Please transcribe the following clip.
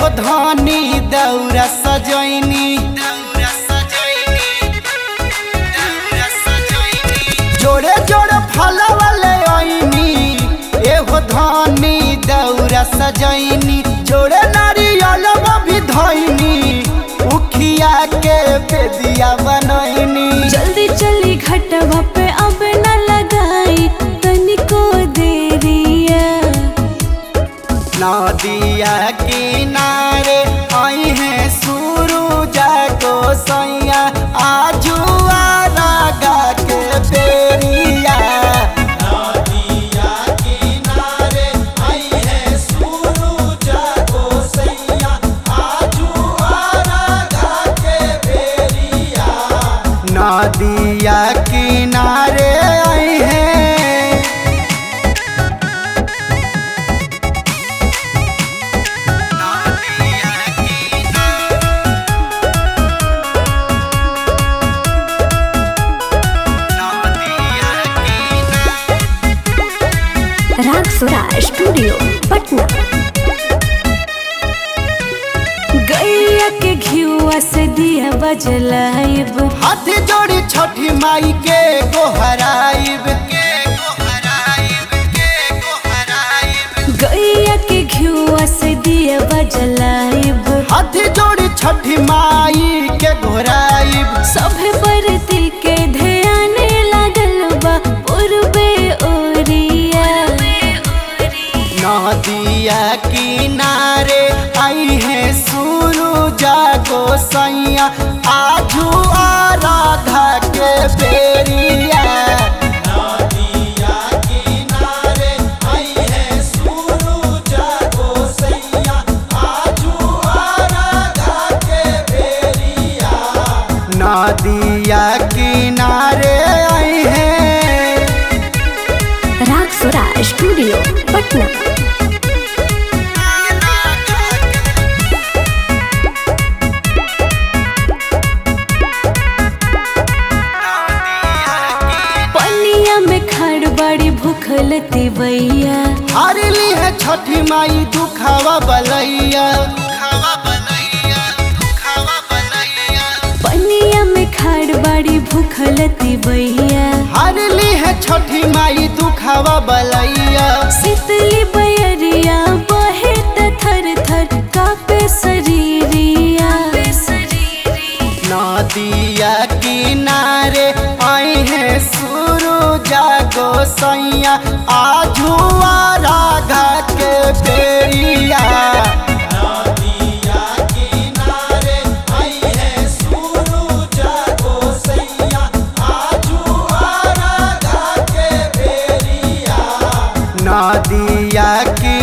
धनी दौरा सजैनी जोड़े जोड़े फल वाले आईनी एहो धनी दौरा सजैनी जोड़े नारियल भी धैनी उखिया के बेदिया बनैनी जल्दी चली घटवा पे अब न लगाई तनिको देरिया नदिया किनारे आई है सूरज को सैया आजू रागा के बेरिया नदिया किनारे आई है सूरज को सैया आजू रागा के बेरिया नदिया किनारे आई है राग सुरा स्टूडियो पटना गैया के घियुआ से दिया बजलाइब हाथ जोड़ी छठी माई के गोहराइब के गोहराइब के गोहराइब गैया के घियुआ से दिया बजलाइब हाथ जोड़ी छठी माई के गोहराइब सभे बरती के ध्यान लागल बा पूर्वे ओरिया नदिया किनारे आई है सूरज को सैया आजू आराधा के बेरिया नदिया किनारे आई है सूरज को सैया आजू आराधा के बेरिया नदिया किनारे आई है राग सुरा स्टूडियो पटना पनिया में खड़ बड़ी भूखल तिवैया हारली है छठी माई दुखावा बलैया दुखावा बलैया दुखावा बलैया पनिया में खड़ बड़ी भूखल तिवैया हारली है छठी माई दुखावा बलैया शीतली बयरिया बहे त थर थर कापे शरीरिया नदिया किनारे आई है सूरज को सैया आजू राधा के बेरिया नदिया किनारे आई है सूरज को सैया आजू राधा के बेरिया नदिया की